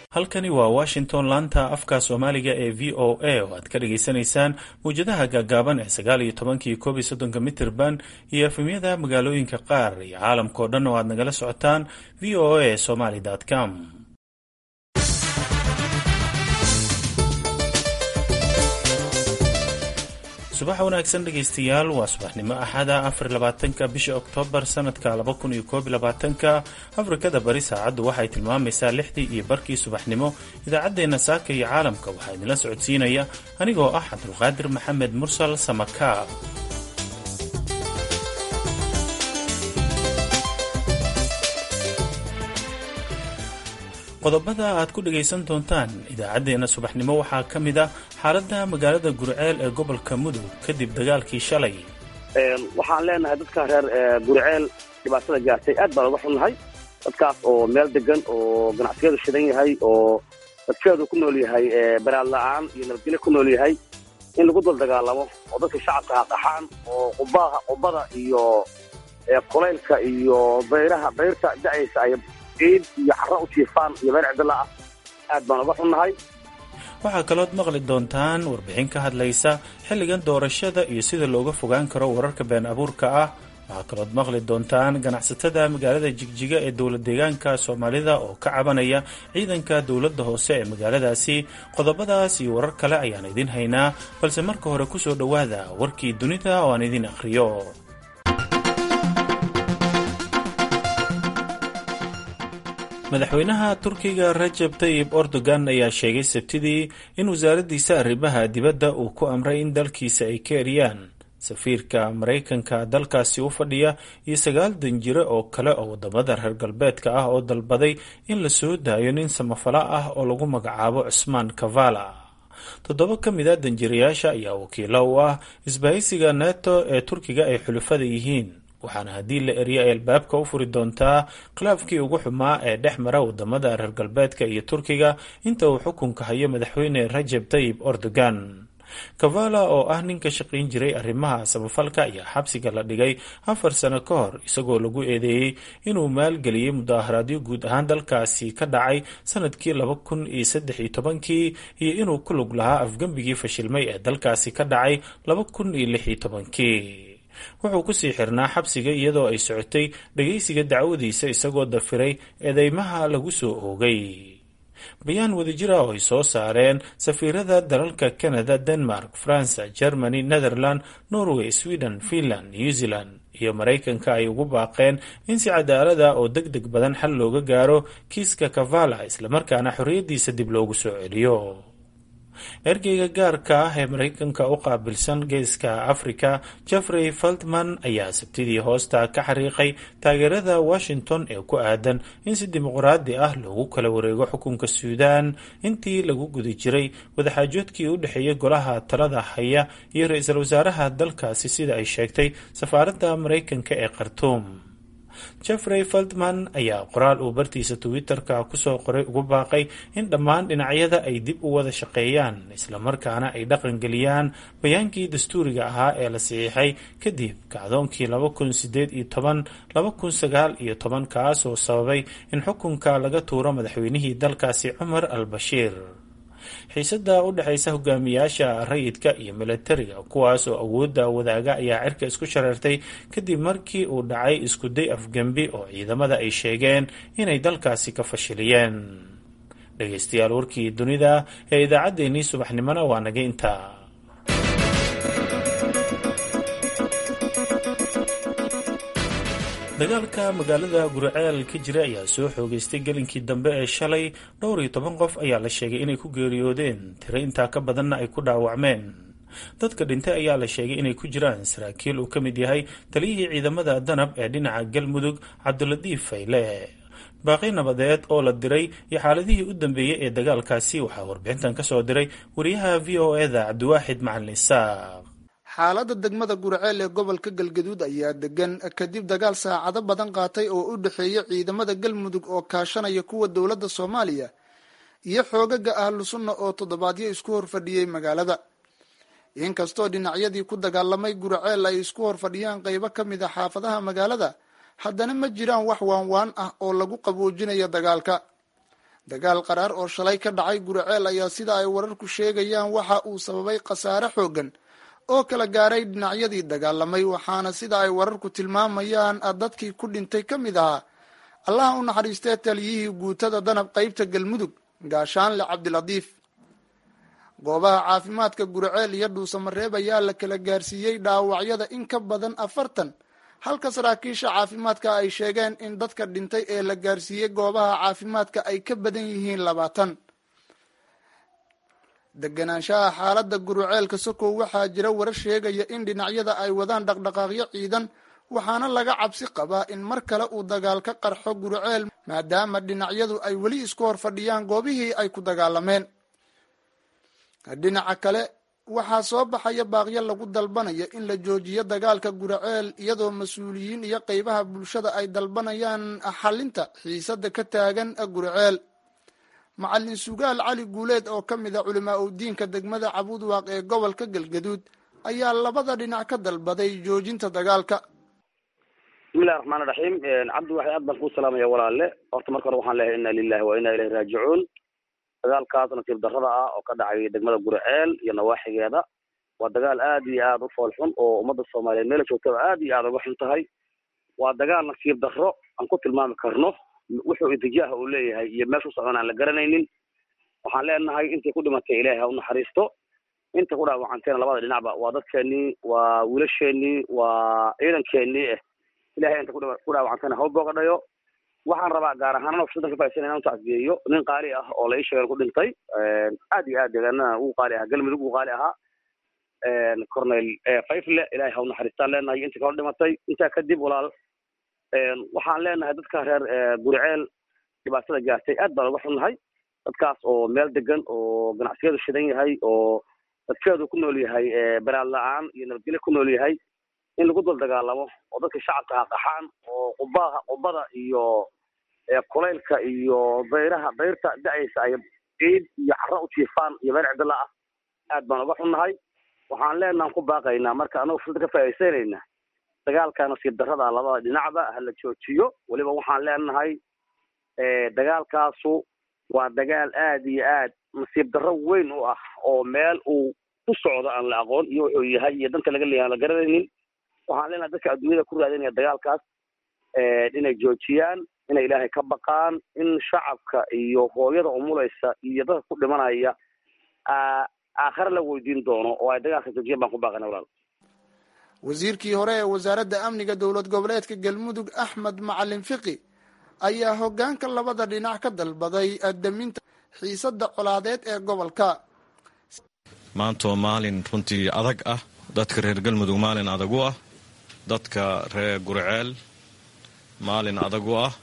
halkani waa washington laanta afka soomaaliga ee v o a oo aad ka dhagaysanaysaan mawjadaha gaagaaban ee sagaal iyo tobankii koob iyo soddonka mitirban iyo efemyada magaalooyinka qaar iyo caalamkao dhan oo aad nagala socotaan v o a somaly com subax wanaagsan dhegaystayaal waa subaxnimo axada afar labaatanka bisha oktoobar sanadka laba kun iyo koob labaatanka afrikada bari saacaddu waxay tilmaamaysaa lixdii iyo barkii subaxnimo idaacaddeenna saaka iyo caalamka waxaa idinla socodsiinaya anigoo ah cabdulqaadir maxamed mursal samaka qodobada aad ku dhagaysan doontaan idaacaddeenna subaxnimo waxaa ka mid ah xaaladda magaalada gurceel ee gobolka mudug kadib dagaalkii shalay waxaan leenahay dadka reer gurceel dhibaatada gaartay aad baan uga xunnahay dadkaas oo meel degan oo ganacsigeedu shidan yahay oo dadkeedu ku nool yahay baraad la-aan iyo nabadgelyo ku nool yahay in lagu dul dagaalamo oo dadka shacabka haqaxaan oo qubaha qubada iyo kulaylka iyo bayraha bayrta da-aysa ay ciid iyo xaro u jiifaan iyo meel cidila ah aad baan uga xunnahay waxaa kalood maqli doontaan warbixin ka hadlaysa xilligan doorashada iyo sida looga fogaan karo wararka been abuurka ah waxaa kalood maqli doontaan ganacsatada magaalada jigjiga ee dowlad deegaanka soomaalida oo ka cabanaya ciidanka dowladda hoose ee magaaladaasi qodobadaas iyo warar kale ayaan idin haynaa balse marka hore kusoo dhowaada warkii dunida oo aan idin akhriyo madaxweynaha turkiga rajab tayib erdogan ayaa sheegay sabtidii in wasaaraddiisa arrimaha dibadda uu ku amray in dalkiisa ay ka eriyaan safiirka maraykanka dalkaasi u fadhiya iyo sagaal danjire oo kale oo wadamada reer galbeedka ah oo dalbaday in la soo daayo nin samafala ah oo lagu magacaabo cusmaan kavala toddoba ka mid a danjirayaasha ayaa wakiilo u ah isbahaysiga neto ee turkiga ay xulufada yihiin waxaana haddii la eriyo ay albaabka u furi doontaa khilaafkii ugu xumaa ee dhex mara wadamada reer galbeedka iyo turkiga inta uu xukunka hayo madaxweyne rajab tayib erdogan kavala oo ah nin ka shaqayn jiray arrimaha samafalka ayaa xabsiga la dhigay afar sano ka hor isagoo lagu eedeeyey inuu maalgeliyey mudaharaadyo guud ahaan dalkaasi ka dhacay sanadkii laba kun iyo saddex iyo tobankii iyo inuu ku lug lahaa afgembigii fashilmay ee dalkaasi ka dhacay laba kun iyo lix iyo tobankii wuxuu kusii xirnaa xabsiga iyadoo ay socotay dhagaysiga dacwadiisa isagoo dafiray eedeymaha lagu soo oogay bayaan wadajira oo ay soo saareen safiirada dalalka canada denmark faransa germany netherland norway sweden finland new zealand iyo maraykanka ay ugu baaqeen in si cadaalada oo deg deg badan xal looga gaaro kiiska kavala islamarkaana xorriyaddiisa dib loogu soo celiyo ergeyga gaarka ah ee maraykanka u qaabilsan geeska afrika jeffrey feltman ayaa sabtidii hoosta ka xariiqay taageerada washington ee ku aadan in si dimuqraadi ah loogu kala wareego xukunka suudaan intii lagu guda jiray wadaxaajoodkii u dhexeeyay golaha talada haya iyo ra-iisul wasaaraha dalkaasi sida ay sheegtay safaaradda maraykanka ee khartuum jeffrey feldman ayaa qoraal uu bartiisa twitter-ka kusoo qoray ugu baaqay in dhammaan dhinacyada ay dib u wada shaqeeyaan islamarkaana ay dhaqangeliyaan bayaankii dastuuriga ahaa ee la saxiixay kadib kacdoonkii laba kun sideed iyo toban laba kun sagaal iyo toban kaas oo sababay in xukunka laga tuuro madaxweynihii dalkaasi cumar al bashiir xiisada u dhexaysa hogaamiyaasha rayidka iyo milatariga kuwaas oo awoodda wadaaga ayaa cirka isku shareertay kadib markii uu dhacay iskuday afgembi oo ciidamada ay sheegeen inay dalkaasi ka fashiliyeen dhegaystayaal warkii dunida ee idaacaddeenii subaxnimona waa naga intaa dagaalka magaalada guriceel ka jira ayaa soo xoogeystay gelinkii dambe ee shalay dhowr iyo toban qof ayaa la sheegay inay ku geeriyoodeen tiro intaa ka badanna ay ku dhaawacmeen dadka dhintay ayaa la sheegay inay ku jiraan saraakiil uu ka mid yahay taliyihii ciidamada danab ee dhinaca galmudug cabdiladiif fayle baaqi nabadeed oo la diray iyo xaaladihii u dambeeyey ee dagaalkaasi waxaa warbixintan ka soo diray wariyaha v o eda cabdiwaaxid macalin isaaq xaaladda degmada gurceel ee gobolka galgaduud ayaa degan kadib dagaal saacado badan qaatay oo u dhexeeya ciidamada galmudug oo kaashanaya kuwa dowladda soomaaliya iyo xoogaga ahlu sunna oo toddobaadyo isku horfadhiyey magaalada inkastoo dhinacyadii ku dagaalamay gurceel ay isku horfadhiyaan qaybo ka mid a xaafadaha magaalada haddana ma jiraan wax waanwaan ah oo lagu qaboojinayo dagaalka dagaal qaraar oo shalay ka dhacay guriceel ayaa sida ay wararku sheegayaan waxa uu sababay khasaare xooggan oo kala gaaray dhinacyadii dagaalamay waxaana sida ay wararku tilmaamayaan dadkii ku dhintay ka mid ahaa allaha u naxariistee taliyihii guutada danab qaybta galmudug gaashaanle cabdilatiif goobaha caafimaadka guriceel iyo dhuusamareeb ayaa la kala gaarsiiyey dhaawacyada in ka badan afartan halka saraakiisha caafimaadka ay sheegeen in dadka dhintay ee la gaarsiiyey goobaha caafimaadka ay ka badan yihiin labaatan deganaanshaha xaaladda guruceelka sokow waxaa jira warar sheegaya in dhinacyada ay wadaan dhaqdhaqaaqyo ciidan waxaana laga cabsi qabaa in mar kale uu dagaal ka qarxo guruceel maadaama dhinacyadu ay weli isku hor fadhiyaan goobihii ay ku dagaalameen dhinaca kale waxaa soo baxaya baaqyo lagu dalbanaya in la joojiyo dagaalka guraceel iyadoo mas-uuliyiin iyo qeybaha bulshada ay dalbanayaan xalinta xiisada ka taagan guraceel macalin sugaal cali guuleed oo ka mid a culimaa udiinka degmada cabuudwaaq ee gobolka galgaduud ayaa labada dhinac ka dalbaday joojinta dagaalka bismillahi raxmaan raxiim cabdi waxay aad baan kuu salaamaya walaale horta marka hore waxaan leeyahay inna lilahi wa inna ilayhi raajicuun dagaalkaas nasiib darrada ah oo ka dhacay degmada guriceel iyo nawaaxigeeda waa dagaal aad iyo aad u fool xun oo ummadda soomaaliyeed meela joogtaba aad iyo aad uga xun tahay waa dagaal nasiib darro aan ku tilmaami karno wuxuu intijaaha uu leeyahay iyo meeshu socon aan la garanaynin waxaan leenahay intay ku dhimatay ilaahay ha u naxariisto inta ku dhaawacanteena labada dhinacba waa dadkeenii waa wiilasheenii waa ciidankeenii eh ilahay inta ku dhaawacantayna ha u boogadhayo waxaan rabaa gaar ahaan fursada ka faaidsan inaan utacsiyeeyo nin qaali ah oo la ii sheegay ku dhintay aad iyo aad deegaanada ugu qaali ahaa galmudug ugu qaali ahaa cornel fayfle ilahay ha u naxariistaan leenahay inta kala dhimatay intaa kadib walaal waxaan leenahay dadka reer guriceel dhibaatada gaartay aad baan uga xunnahay dadkaas oo meel degan oo ganacsiyadu shidan yahay oo dadkeedu ku nool yahay baraad la-aan iyo nabadgelyo ku nool yahay in lagu dul dagaalamo oo dadka shacabka ha qaxaan oo qubaha qubada iyo kulaylka iyo dayraha dayrta da-aysa ay ciid iyo carro u jiifaan iyo meel cidila ah aad baan uga xunnahay waxaan leenahan ku baaqaynaa marka anagu fursada ka faa'iidaysanayna dagaalka nasiib darrada labada dhinacba ha la joojiyo weliba waxaan leenahay dagaalkaasu waa dagaal aad iyo aad nasiib darro weyn u ah oo meel uu ku socdo aan la aqoon iyo wuxuu yahay iyo danta laga leeyahay aan la garanaynin waxaan leenahay dadka adduunyada ku raadinaya dagaalkaas inay joojiyaan inay ilaahay ka baqaan in shacabka iyo hooyada umulaysa iyo dadka ku dhimanaya aakhare la weydiin doono oo ay dagaalka joojiyaan baan ku baaqana walaal wasiirkii hore ee wasaaradda amniga dowlad goboleedka galmudug axmed macalin fiqi ayaa hoggaanka labada dhinac ka dalbaday daminta xiisada colaadeed ee gobolka maanta waa maalin runtii adag ah dadka reer galmudug maalin adag u ah dadka reer gurceel maalin adag u ah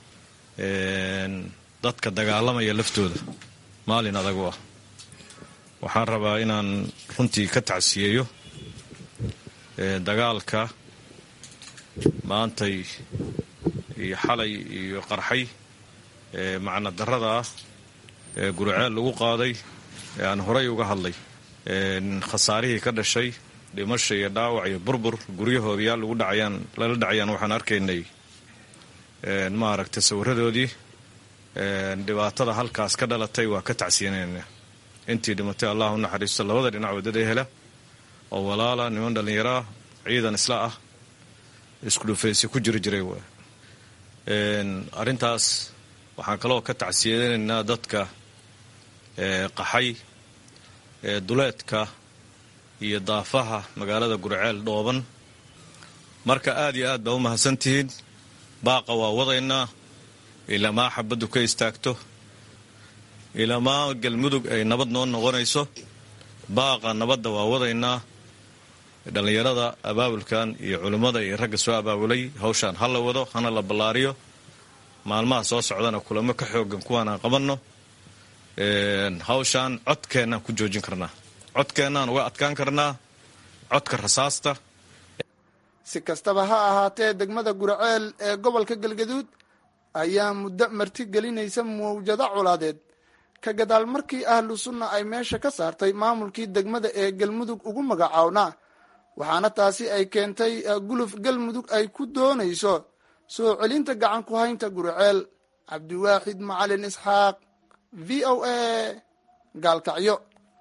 dadka dagaalamaya laftooda maalin adag u ah waxaan rabaa inaan runtii ka tacsiyeeyo dagaalka maantay iyo xalay iyo qarxay macna darrada ah ee gurceel lagu qaaday ee aan horay uga hadlay khasaarihii ka dhashay dhimasha iyo dhaawac iyo burbur guryahoodayaa lagu dhacayaan lala dhacayaan waxaan arkaynay maaragtay sawiradoodii dhibaatada halkaas ka dhalatay waa ka tacsiyanayna intii dhimatay allah u naxariisto labada dhinac wadada hela oo walaala niman dhallinyaraa ciidan isla ah isku dhufaysi ku jiri jiray waay arrintaas waxaan kaloo ka tacsiyanaynaa dadka qaxay duleedka iyo daafaha magaalada gurceel dhooban marka aad iyo aad baa u mahadsantihiin baaqa waa wadaynaa ilamaa xabaddu ka istaagto ilamaa galmudug ay nabad noo noqonayso baaqa nabadda waa wadaynaa dhallinyarada abaabulkan iyo culimmada iyo ragga soo abaabulay hawshaan ha la wado hana la ballaariyo maalmaha soo socdana kulamo ka xoogan kuwaan aan qabanno hawshaan codkeennaan ku joojin karnaa codkeennaan uga adkaan karnaa codka rasaasta si kastaba ha ahaatee degmada guraceel ee gobolka galgaduud ayaa muddo marti gelinaysa mawjado colaadeed ka gadaal markii ahlu sunna ay meesha ka saartay maamulkii degmada ee galmudug ugu magacawnaa waxaana taasi ay keentay guluf galmudug ay ku doonayso soo celinta gacan ku haynta gurceel cabdiwaaxid macalin isxaaq v o a gaalkacyo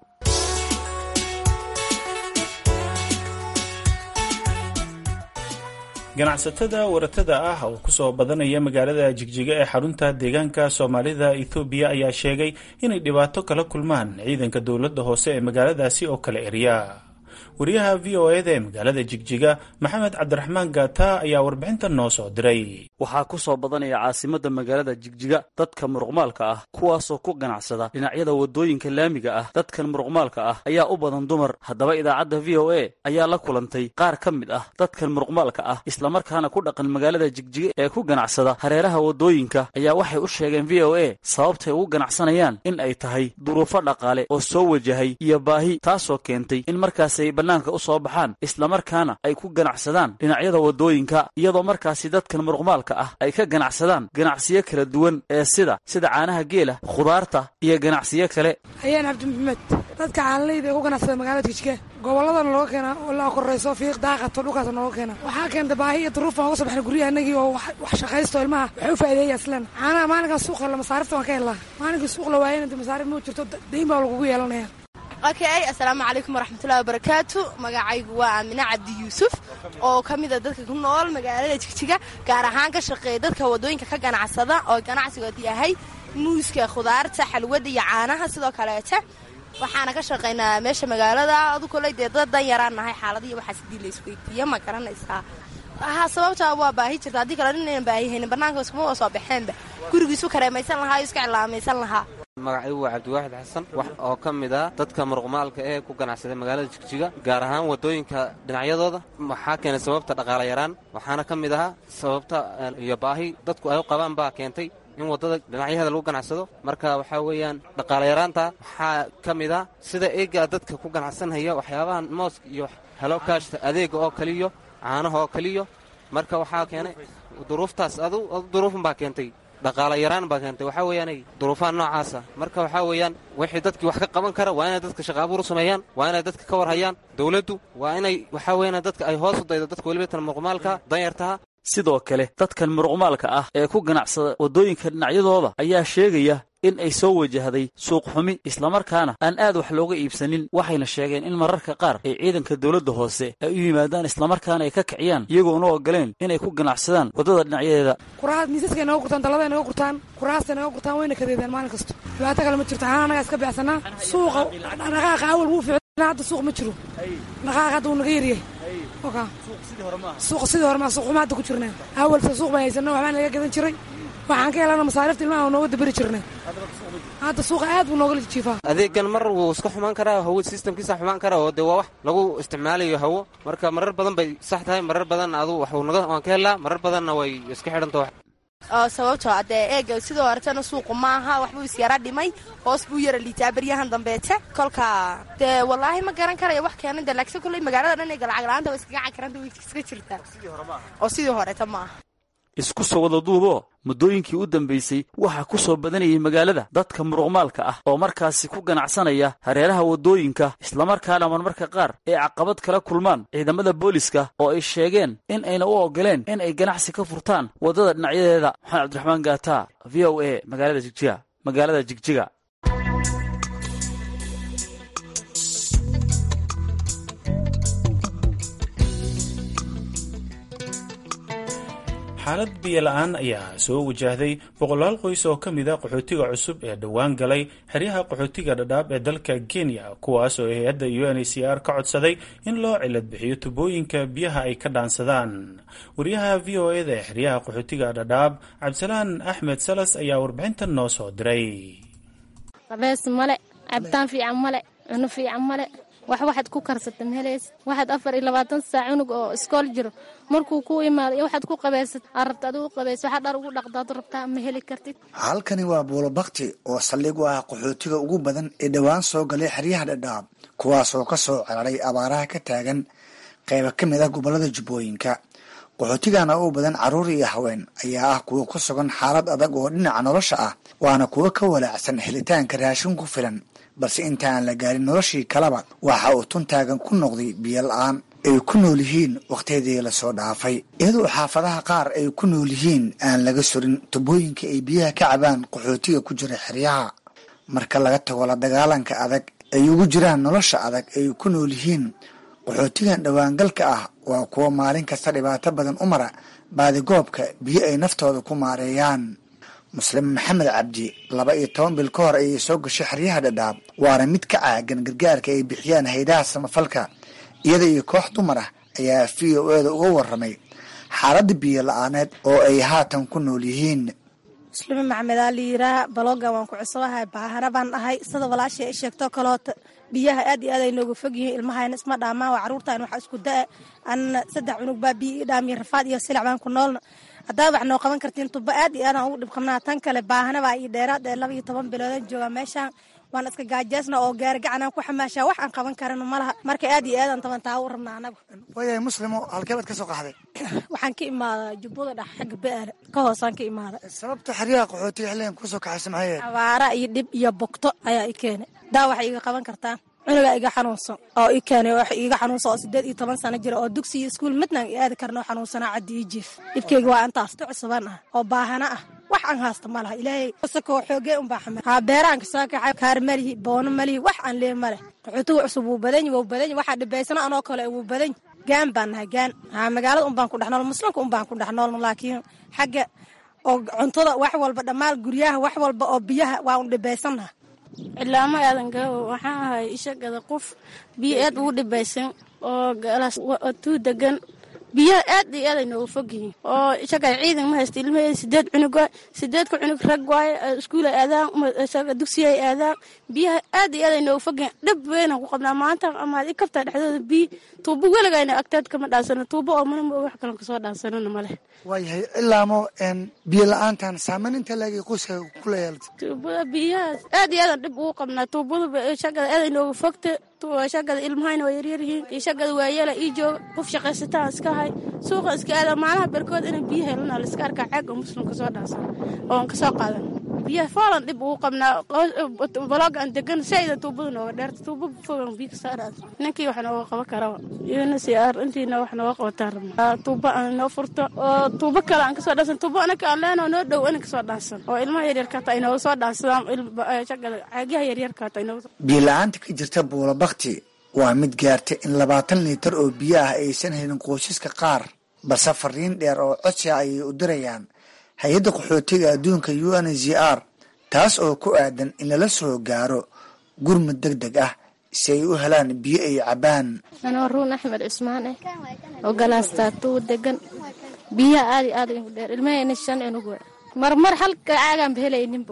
ganacsatada waratada ah oo kusoo badanaya magaalada jigjiga ee xarunta deegaanka soomaalida ethoobiya ayaa sheegay inay dhibaato kala kulmaan ciidanka dowladda hoose ee magaaladaasi oo kale erya wariyaha v o eda ee magaalada jigjiga maxamed cabdiraxmaan gaata ayaa warbixintan noo soo diray waxaa ku soo badanaya caasimadda magaalada jigjiga dadka muruqmaalka ah kuwaasoo ku ganacsada dhinacyada waddooyinka laamiga ah dadkan muruqmaalka ah ayaa u badan dumar haddaba idaacadda v o a ayaa la kulantay qaar ka mid ah dadkan muruqmaalka ah islamarkaana ku dhaqan magaalada jigjiga ee ku ganacsada hareeraha waddooyinka ayaa waxay u sheegeen v o a sababtay ugu ganacsanayaan in ay tahay duruufo dhaqaale oo soo wajahay iyo baahi taasoo keentay in markaasay bannaanka u soo baxaan islamarkaana ay ku ganacsadaan dhinacyada waddooyinka iyadoo markaasi dadkan muruqmaalka ah ay ka ganacsadaan ganacsiyo kala duwan ee sida sida caanaha geela khudaarta iyo ganacsiyo kale ayaan cabdi maxamed dadka caanaleyda ee ku ganacsada magaalada jigjiga gobolladana looga keena oo la korayso fiiq daaqato dhulkaas nooga keena waxaa keenta baahi iyo duruuf aan uga soo baxna guryaha inagii oo wax shaqaysto ilmaha waxay u faa'iideeya islan caanaha maalinkan suuq hella masaarifta waan ka helnaa maalinkii suuq la waayana inta masaarif ma jirto dayn baa lagugu yeelanaya okay assalaamu calaykum waraxmatullahi wabarakaatu magacaygu waa aamine cabdi yuusuf oo ka mida dadka ku nool magaalada jigjiga gaar ahaan ka shaqeeya dadka waddooyinka ka ganacsada oo ganacsigood yahay muuska khudaarta xalwada iyo caanaha sidoo kaleeta waxaana ka shaqaynaa meesha magaalada adu koley dee dad dan yaraan nahay xaaladiiyo waxaas hadii la isweydiiya ma garanaysaa ha sababtaa waa baahi jirta haddii kale nin aynan baahihaynin bannaanka iskuma wa soo baxeenba gurigiisu kareemaysan lahaa iska cilaamaysan lahaa magacaygu waa cabdiwaaxid xasan wax oo ka mid ah dadka muruqmaalka ee ku ganacsaday magaalada jigjiga gaar ahaan waddooyinka dhinacyadooda waxaa keenay sababta dhaqaala yaraan waxaana ka mid ahaa sababta iyo baahi dadku ay u qabaan baa keentay in waddada dhinacyaheeda lagu ganacsado marka waxaa weeyaan dhaqaala yaraanta waxaa ka mid ah sida eegaa dadka ku ganacsanhaya waxyaabahan mooska iyo helo kaashta adeega oo kaliyo caanaha oo kaliyo marka waxaa keenay duruuftaas adu duruufun baa keentay dhaqaala yaraan baa keentay waxaa weeyaanay duruufaha noocaasa marka waxaa weeyaan wixii dadkii wax ka qaban kara waa inay dadka shaqa abuur u sameeyaan waa inay dadka ka war hayaan dowladdu waa inay waxaa weeyaan dadka ay hoos u daydo dadka weliba tan muruqmaalka danyartaha sidoo kale dadkan muruqmaalka ah ee ku ganacsada waddooyinka dhinacyadooda ayaa sheegaya in ay soo wajahday suuq xumi islamarkaana aan aad wax looga iibsanin waxayna sheegeen in mararka qaar ay ciidanka dowladda hoose ay u yimaadaan islamarkaana ay ka kiciyaan iyagoona ogoleen inay ku ganacsadaan waddada dhinacyadeeda kuraas miisaskay naga gurtaan dalladay naga gurtaan kuraastay naga gurtaan wayna kadeedaan maalin kasto dhibaato kale ma jirto xanaa annagaa iska beecsanaa suuqa dhaqaaqa awal wuu ficnaa hadda suuq ma jiro dhaqaaqa hadda wuu naga yaryahay suuqa sidii hore maa suuq xuma hadda ku jirnaa awalse suuq baan haysana waxbaan naga gadan jiray waxaan ka helana masaarifta ilmaha nooga dabari jirnay hadda suuqa aad buu nooga jiifaa adeegan mar wuu iska xumaan karaa hawo sistamkiisa xumaan karaa oo dee waa wax lagu isticmaalayo hawo marka marar badan bay sax tahay marar badan adu waxuu naga waan ka helaa marar badanna way iska xidhanta oo sababtoo adee eega sidoo horetana suuqu maaha waxbuu isyara dhimay hoos buu yara liitaa beryahan dambeete kolka dee wallaahi ma garan karaya wax keenay de laakiin kolley magaalada dhan ee galacag la-aanta way iskaga cakaranta way iska jirtaa oo sidii horeta maaha isku soo wada duubo muddooyinkii u dambaysay waxaa ku soo badanayay magaalada dadka muruqmaalka ah oo markaasi ku ganacsanaya hareeraha waddooyinka islamarkaana marmarka qaar ay caqabad kala kulmaan ciidamada booliska oo ay sheegeen in ayna u ogoleen in ay ganacsi ka furtaan waddada dhinacyadeeda maxamed cabdiraxmaan gaata v o a magaalada jigjiga magaalada jigjiga xaalad biyo-la-aan ayaa soo wajahday boqolaal qoys oo ka mid a qaxootiga cusub ee dhowaan galay xeryaha qaxootiga dhadhaab ee dalka kenya kuwaas oo hay-adda u n h c r ka codsaday in loo cilad bixiyo tubooyinka biyaha ay ka dhaansadaan wariyaha v o eda ee xeryaha qaxootiga dhadhaab cabdisalaan axmed salas ayaa warbixintan noo soo diray qabees male cabitaan fiican male cuno fiican male wax waxaad ku karsata maheleys waxaad afar iyo labaatan saac cunug oo iskool jiro markuu ku imaado iyo waxaad ku qabaysad aad rabta adigu qabays waxaad dhar ugu dhaqdaad rabtaa ma heli kartid halkani waa buulo bakti oo saldhig u ah qaxootiga ugu badan ee dhowaan soo galay xeryaha dhadhaab kuwaasoo ka soo ceraray abaaraha ka taagan qayba ka mid ah gobollada jubbooyinka qaxootigana u badan carruur iyo haween ayaa ah kuwa ku sugan xaalad adag oo dhinaca nolosha ah waana kuwo ka walaacsan helitaanka raashin ku filan balse inta aan la gaarin noloshii kaleba waxa uu tuntaagan ku noqday biyo la-aan ay ku nool yihiin wakhtiyadii lasoo dhaafay iyadoo xaafadaha qaar ay ku nool yihiin aan laga surin tubooyinka ay biyaha ka cabaan qaxootiga ku jira xeryaha marka laga tago la dagaalanka adag ay ugu jiraan nolosha adag ay ku nool yihiin qaxootigan dhowaangalka ah waa kuwo maalin kasta dhibaato badan u mara baadigoobka biyo ay naftooda ku maareeyaan muslim maxamed cabdi laba iyo toban bil ka hor ayay soo gashay xeryaha dhadhaab waana mid ka caagan gargaarka ay bixiyaan haydaha samafalka iyada iyo koox dumar ah ayaa v o eda uga waramay xaaladda biyo la-aaneed oo ay haatan ku nool yihiin muslime maxmedaa liyiraa balooga waan ku cusubahay baahana baan ahay sida walaashay ay sheegto kaloota biyaha aad iyo aad ay nooga fog yihiin ilmahayna isma dhaamaan waa caruurtaan waxa isku da-a anna saddex cunug baa biyo ii dhaamiya rafaad iyo silic baan ku noolna haddaa wax noo qaban kartiin tuba aad iyo aadaan ugu dhib qabnaa tan kale baahana baa ii dheeraad ee laba iyo toban biloodan joogaa meeshaan waan iska gaajeesna oo gaari gacanaan ku xamaashaa wax aan qaban karano malaha marka aad iyo aadaan taban taa u rabnaa anagu waayahay muslimo halkee baad ka soo qaxday waxaan ka imaadaa jubbada dhex xagga be-aale ka hoosaan ka imaada sababta xeryaha qaxootiga xilligan kusoo kaxaysa maxay abaara iyo dhib iyo bogto ayaa i keenay daa waxay iga qaban kartaan cunugaa iga xanuunsan oo i keenay wax iiga xanuunsan oo sideed iyo toban sano jira oo dugsi iyo iskuul midnaan i aadi karno xanuunsanaa caddi ii jiif dhibkeyga waa intaas tu cusuban ah oo baahana ah wax aan haasta ma laha ilaahay isakoo xoogee unbaa xamar haa beeraan kasoo kaxay kaar malihi boono malihi wax aan lee male qaxootiga cusub wuu badanyi wuu badanyi waxaa dhibaysana anoo kale wuu badanyi gaan baan nahay gaan haa magaalada unbaan ku dhex nool muslimka unbaan ku dhex noolno laakiin xagga oo cuntada wax walba dhammaan guryaha wax walba oo biyaha waa un dhibaysannaha cilaamo aadan gaawo waxaan ahay ishagada qof biyo aad ugu dhibaysan oo galas tuu degan biyaha aad iyo aad ay nooga fog yihiin oo ishagada ciidan ma haysta ilmaheeda sideed cunug waay sideedka cunug rag waaye iskuul ay aadaan isaga dugsiya ay aadaan biyaha aad iyo aad ay nooga fog yihiin dhib weynaan ku qabnaa maanta amaad i kabtaa dhexdooda biyo tuubo weligayna agteed kama dhaansano tuubo oo mana wax kalan kasoo dhaansanona ma leh waayahay ilaamo biyo la-aantan saameyn inta laegay qoyska kula yeelta tuubada biyahaas aad iyo aadaan dhib ugu qabnaa tuubada shagada aad ay nooga fogta shagada ilmahayna waa yaryar yihiin iyo shagada waayeela ii jooga qof shaqaysataan iska hay suuqa iska aada maalaha berkood inay biyo helana la iska arkaa caag oo muslim kasoo dhaansan oon kasoo qaadan biyaha foolan dhib ugu qabnaa balooga aan degan sayda tuubada nooga dheerta tuuba fogan biyo kasoo dhaansan ninkii wax nooga qaban karaba iyona si aar intiina wax nooga qabataan rabnaa tuuba aan noo furto oo tuubo kale aan kasoo dhaansan tuubo anaka aan leenoo noo dhow ina kasoo dhaansan oo ilmaha yaryarka hata ay nooga soo dhaansadaan shagada caagyaha yaryarka hata ay nooga biyo la-aanta ka jirta buulabakti waa mid gaartay in labaatan liitar oo biyo ah aysan helin qoysaska qaar balse fariin dheer oo codsi ah ayay u dirayaan hay-adda qaxootiga adduunka u n z r taas oo ku aadan in lala soo gaaro gurmud deg deg ah si ay u helaan biyo ay cabaan anoo ruun axmed cusmaan eh oo galaastaatuwa degan biyaha aad iyo aad igu dheer ilmaheena shan cunug we marmar halka caagaanba helayninbo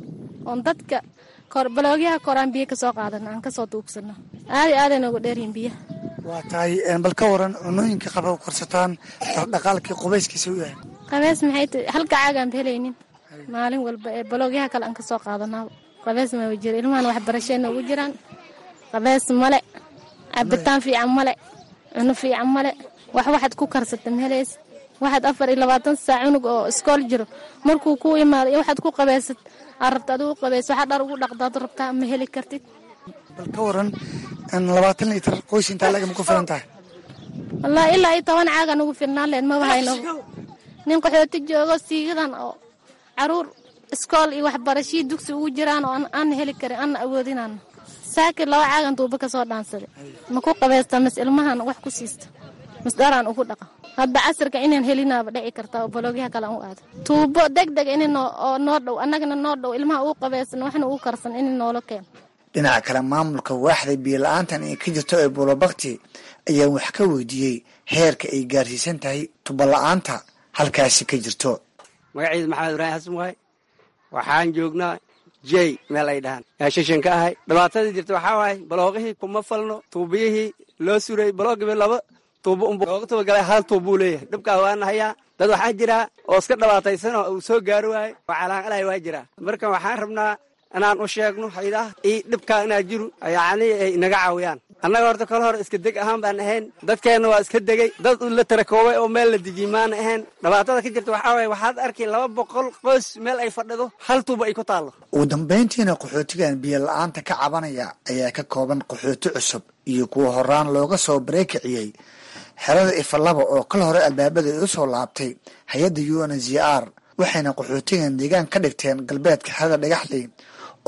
oon dadka baloogyaha koraan biyo kasoo qaadano aan kasoo duubsano aad iyo aad ay noogu dheeryihin biyaha waa tahay bal ka waran cunooyinka qaba korsataan dhaqaalkii qubayskiisa u yahay qabees maxay tahay halka caagaanba helaynin maalin walba ee baloogyaha kale aan kasoo qaadanaa qabees ma jiro ilmahan waxbarashee noogu jiraan qabees male cabitaan fiican male cuno fiican male wax waxaad ku karsata mahelays waxaad afar iyo labaatan saac cunug oo iskool jiro markuu ku imaado iyo waxaad ku qabeysad aad rabta adigu qabeys waxaa dhar ugu dhaqdaad rabtaa ma heli kartid bal ka waran labaatan liitar qoys intaa laga ma ku filan tahay wallaahi ilaa iyo toban caagan ugu filnaan leed maba hayno nin qaxooti joogo siigadan oo caruur iskool iyo waxbarashii dugsi ugu jiraan oo aan heli karin aan awoodinaan saaki laba caagan duuba kasoo dhaansaday ma ku qabaysta mas ilmahan wax ku siista mas dharaan ugu dhaqa hadda casirka inaan helinaaba dhici karta oo baloogyaha kale aan u aado tuubo deg deg in oo noo dhow annagana noo dhow ilmaha uu qabaysan waxna uu karsan in noola keeno dhinaca kale maamulka waaxda biyo la-aantan ay ka jirto ee buulabakti ayaa wax ka weydiiyey heerka ay gaarsiisan tahay tuba la-aanta halkaasi ka jirto magaciida maxamed ibraahim xasan waay waxaan joognaa jey meel ay dhahaan yaa shishan ka ahay dhibaatadii jirta waxaa waaye balooqihii kuma falno tuubiyihii loo suray baloogiba laba tuubo unlooga tubagalay hal tuubbuu leeyahay dhibkaa waana hayaa dad waxaa jiraa oo iska dhibaataysanoo uu soo gaari waayo oo calaaqalay waa jiraa marka waxaan rabnaa inaan u sheegno haydaha io dhibkaa inaa jiru yacnii ay naga caawiyaan annaga horta kale hore iska deg ahaan baan ahayn dadkeenna waa iska degay dad la tarakoobay oo meel la dejiyey maana ahayn dhibaatada ka jirta waxaa waye waxaad arkay laba boqol qoys meel ay fadhido hal tuuba ay ku taallo ugu dambayntiina qaxootigan biyo la-aanta ka cabanaya ayaa ka kooban qaxooti cusub iyo kuwa horaan looga soo bareekiciyey xerada ifalaba oo kal hore albaabada ay u soo laabtay hay-adda u n z r waxayna qaxootigan deegaan ka dhigteen galbeedka xerada dhagaxley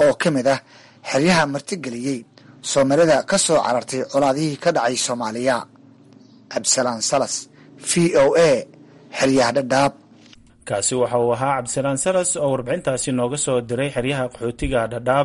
oo ka mid ah xeryaha martigeliyey soomalida ka soo carartay colaadihii ka dhacay soomaaliya cabdisalaan salas v o a xeryaha dhadhaab kaasi waxa uu ahaa cabdisalaan salas oo warbixintaasi nooga soo diray xeryaha qaxootiga dhadhaab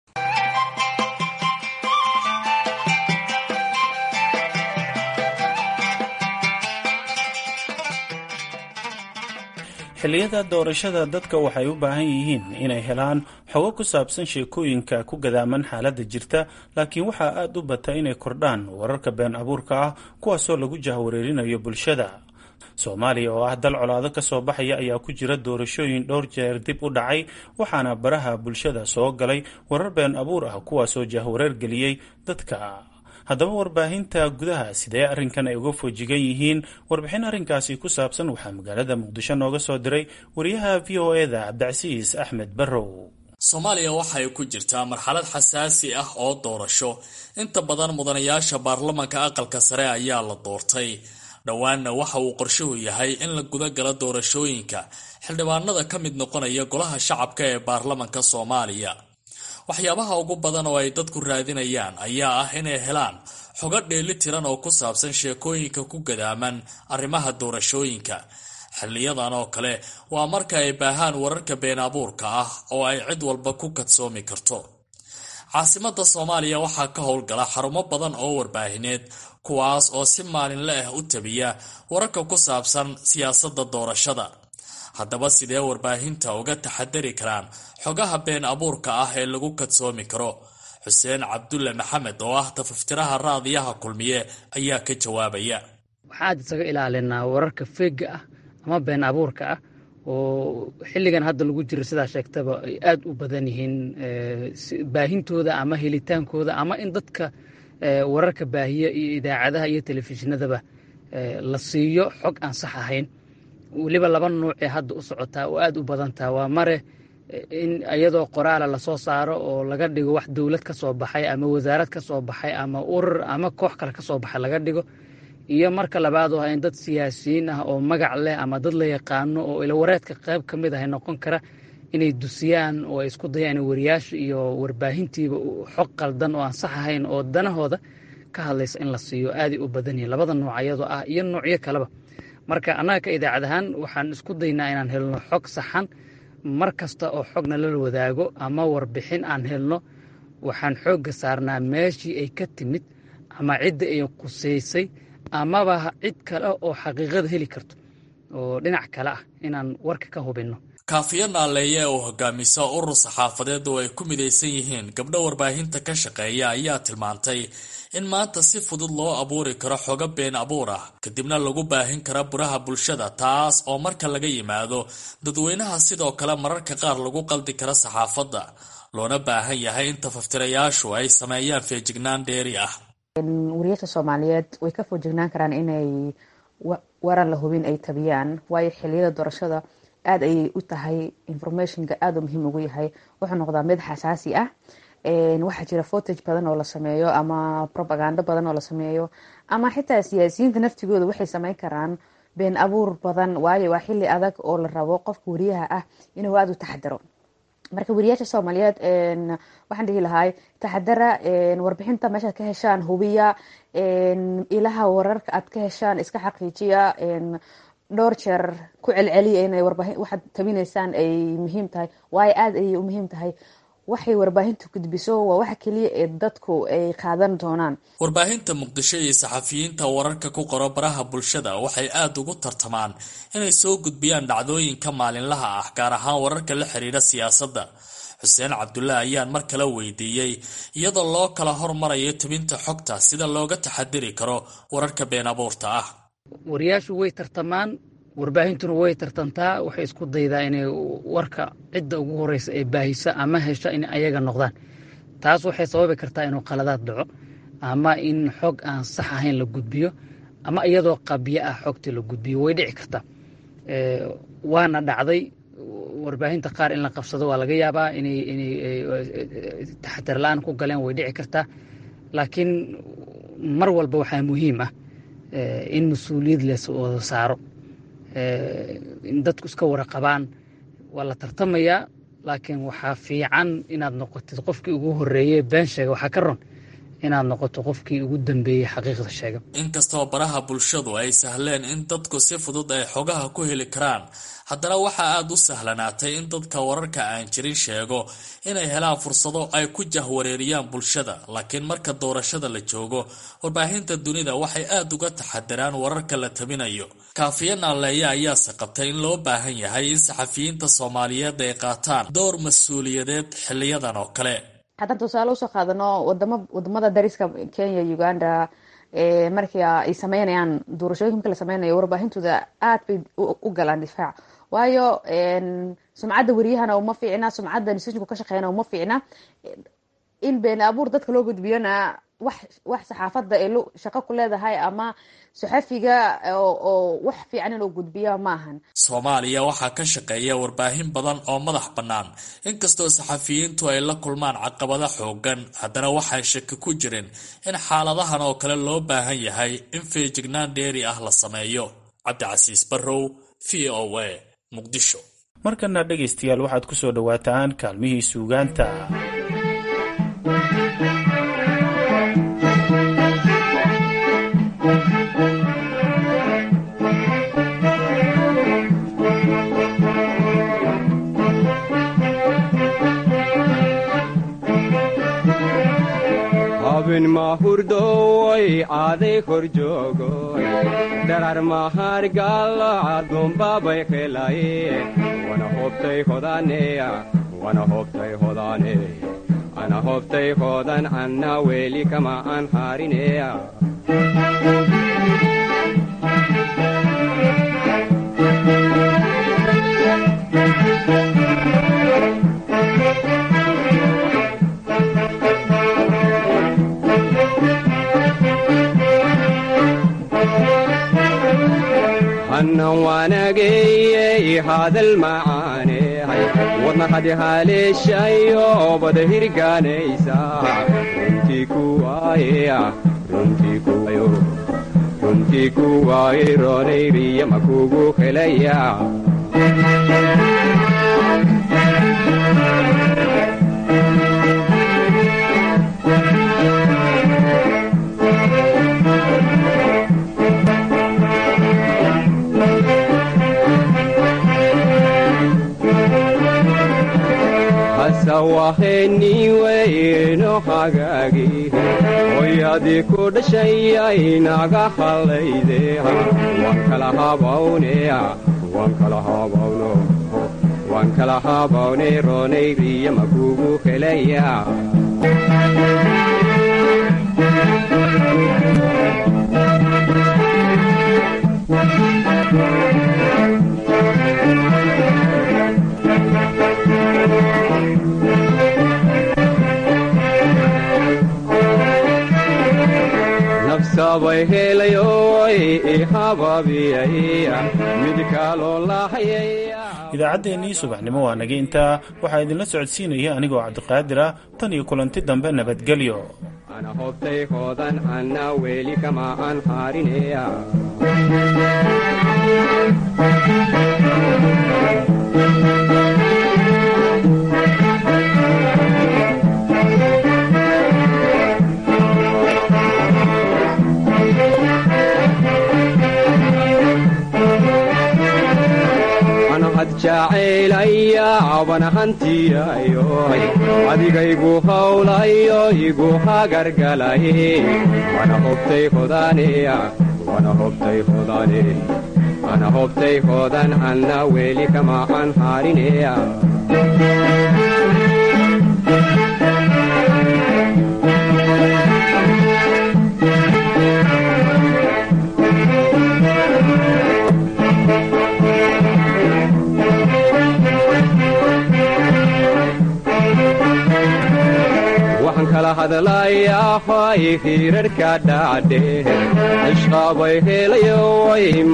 xilliyada doorashada dadka waxay u baahan yihiin inay helaan xogo ku saabsan sheekooyinka ku gadaaman xaaladda jirta laakiin waxaa aada u bata inay kordhaan wararka been abuurka ah kuwaasoo lagu jahwareerinayo bulshada soomaaliya oo ah dal colaado ka soo baxaya ayaa ku jira doorashooyin dhowr jeer dib u dhacay waxaana baraha bulshada soo galay warar been abuur ah kuwaasoo jahwareer geliyey dadka haddaba warbaahinta gudaha sidee arrinkan ay uga foojigan yihiin warbixin arrinkaasi ku saabsan waxaa magaalada muqdisho nooga soo diray wariyaha v o eda cabdicasiis axmed barrow soomaaliya waxay ku jirtaa marxalad xasaasi ah oo doorasho inta badan mudanayaasha baarlamanka aqalka sare ayaa la doortay dhowaanna waxa uu qorshuhu yahay in la guda galo doorashooyinka xildhibaanada ka mid noqonaya golaha shacabka ee baarlamanka soomaaliya waxyaabaha ugu badan oo ay dadku raadinayaan ayaa ah inay helaan xogo dheeli tiran oo ku saabsan sheekooyinka ku gadaaman arrimaha doorashooyinka xiliyadan oo kale waa marka ay baahaan wararka been abuurka ah oo ay cid walba ku kadsoomi karto caasimada soomaaliya waxaa ka howlgala xarumo badan oo warbaahineed kuwaas oo si maalinle ah u tabiya wararka ku saabsan siyaasadda doorashada haddaba sidee warbaahinta uga taxadari karaan xogaha been abuurka ah ee lagu kadsoomi karo xuseen cabdulle maxamed oo ah tafaftiraha raadiyaha kulmiye ayaa ka jawaabaya waxaan isaga ilaalinaa wararka feega ah ama been abuurka ah oo xilligan hadda lagu jiro sidaa sheegtaba ay aad u badan yihiin baahintooda ama helitaankooda ama in dadka wararka baahiya iyo idaacadaha iyo telefishinadaba la siiyo xog aan sax ahayn weliba laba nuucee hadda u socotaa oo aad u badantaa waa mare in iyadoo qoraala lasoo saaro oo laga dhigo wax dowlad ka soo baxay ama wasaarad ka soo baxay ama urur ama koox kale ka soo baxay laga dhigo iyo marka labaad oo ah in dad siyaasiyiin ah oo magac leh ama dad la yaqaano oo ilawareedka qayb ka mid ah noqon kara inay dusiyaan oo ay isku dayaan wariyaasha iyo warbaahintiiba xog qaldan oo aan sax ahayn oo danahooda ka hadlaysa in la siiyo aaday u badan yihin labada nooc iyadoo ah iyo noocyo kaleba marka annaga ka idaacad ahaan waxaan isku daynaa inaan helno xog saxan mar kasta oo xogna lala wadaago ama warbixin aan helno waxaan xoogga saarnaa meeshii ay ka timid ama cidda ay qusaysay amaba cid kale oo xaqiiqada heli karto oo dhinac kale ah inaan warka ka hubinno kaafiyo naaleeye oo hogaamisa urur saxaafadeed oo ay ku midaysan yihiin gabdho warbaahinta ka shaqeeya ayaa tilmaantay in maanta si fudud loo abuuri karo xogo been abuur ah kadibna lagu baahin karo buraha bulshada taas oo marka laga yimaado dadweynaha sidoo kale mararka qaar lagu qaldi karo saxaafadda loona baahan yahay in tafaftirayaashu ay sameeyaan feejignaan dheeri ah wariyaasha soomaaliyeed way ka foojignaan karaan inay waran la hubin ay tabiyaan waayo xiliyada doorashada aad ayay u tahay informationka aada u muhiim ugu yahay wuxuu noqdaa mid xasaasi ah waxaa jira fotage badan oo la sameeyo ama propagando badan oo la sameeyo ama xitaa siyaasiyiinta naftigooda waxay sameyn karaan been abuur badan waayo waa xili adag oo la rabo qofka wariyaha ah inuu aada u taxadaro marka wariyaasha soomaaliyeed waxaan dhihi lahay taxadara warbixinta meeshaad ka heshaan hubiya ilaha wararka aad ka heshaan iska xaqiijiya dhowr jeer ku celceliya inay waxaad tabinaysaan ay muhiim tahay waayo aada ayay u muhiim tahay waxay warbaahintu gudbiso waa waxa keliya ee dadku ay qaadan doonaan warbaahinta muqdisho iyo saxafiyiinta wararka ku qoro baraha bulshada waxay aada ugu tartamaan inay soo gudbiyaan dhacdooyinka maalinlaha ah gaar ahaan wararka la xiriira siyaasadda xuseen cabdullaah ayaan mar kale weydiiyey iyadoo loo kala hormarayo tebinta xogta sida looga taxadiri karo wararka been abuurta ah wariyaashu way tartamaan warbaahintuna way tartantaa waxay isku daydaa inay warka cidda ugu horeysa ee baahisa ama hesha in ayaga noqdaan taas waxay sababi kartaa inuu qaladaad dhaco ama in xog aan sax ahayn la gudbiyo ama iyadoo qabyo ah xogtii la gudbiyo way dhici kartaa waana dhacday warbaahinta qaar in la qabsado waa laga yaabaa inay inay taxadar la-aan ku galeen way dhici kartaa laakiin mar walba waxaa muhiim ah in mas-uuliyad les wada saaro in dadku iska waraqabaan waa la tartamayaa laakiin waxaa fiican inaad noqotid qofkii ugu horreeyey been sheega waxaa ka ron inaad noqoto qofkii ugu dambeeyey xaqiiqda sheega inkastoo baraha bulshadu ay sahleen in dadku si fudud ay xogaha ku heli karaan haddana waxaa aada u sahlanaatay in dadka wararka aan jirin sheego inay helaan fursado ay ku jahwareeriyaan bulshada laakiin marka doorashada la joogo warbaahinta dunida waxay aada uga taxadiraan wararka la tabinayo kaafiye naaleeya ayaase qabtay in loo baahan yahay in saxafiyiinta soomaaliyeed ay qaataan door mas-uuliyadeed xiliyadan oo kale haddaan tusaale usoo qaadano wadamo wadamada dariska kenya uganda markii ay sameynayaan doorashooyinka marka la sameynayo warbaahintooda aad bay u galaan difaac waayo sumcadda wariyahana uma fiicna sumcadda institutionku ka shaqeeyana uma fiicna in been abuur dadka loo gudbiyona wax wax saxaafadda ay shaqo ku leedahay ama saxafiga oo wax fiican inuu gudbiya maahan soomaaliya waxaa ka shaqeeya warbaahin badan oo madax bannaan inkastoo saxafiyiintu ay la kulmaan caqabado xoogan haddana waxaan shaki ku jirin in xaaladahan oo kale loo baahan yahay in feejignaan dheeri ah la sameeyo cabdicasiis barrow v o a muqdisho markana dhegaystayaal waxaad ku soo dhowaataan kaalmihii suugaanta habin mahurdoy aaday kor joogoy dharar mahargalacadunbabay helaye wana hobtay hodaneya wana hobtay hodane ana hobtay hodan anna weli kama an harineya hannan waanageyey hadal macaanehay wadna hadi haleeshayo bada hirgaanaysa runtii kuwaayeya runtii kuwayo runtii kuwaaye roonayriya makugu helaya sawaheniweyno hagaagi hoyadii ku dhashayay naga hallayde waan kala habawneya waan kala habawno waan kala habawne roonayriya makugu helaya nafsabay helayoy ihababiyay mid kaloo lahayaya idaacaddeenii subaxnimo waa naga intaa waxaa idinla socodsiinaya anigoo cabdiqaadir ah tan iyo kulanti dambe nabadgelyo ana hobtay hoodan anna weli kama aan harineya jacaylaya abana hantiyayoy adigaygu hawlayo igu hagargalaye wana hobtay hodaneya wana hobtay hodane ana hobtay hodan anna weli kama aan harineya waxaan kala hadlayaa hoy hirarhka dhacdhe ishqabay helayo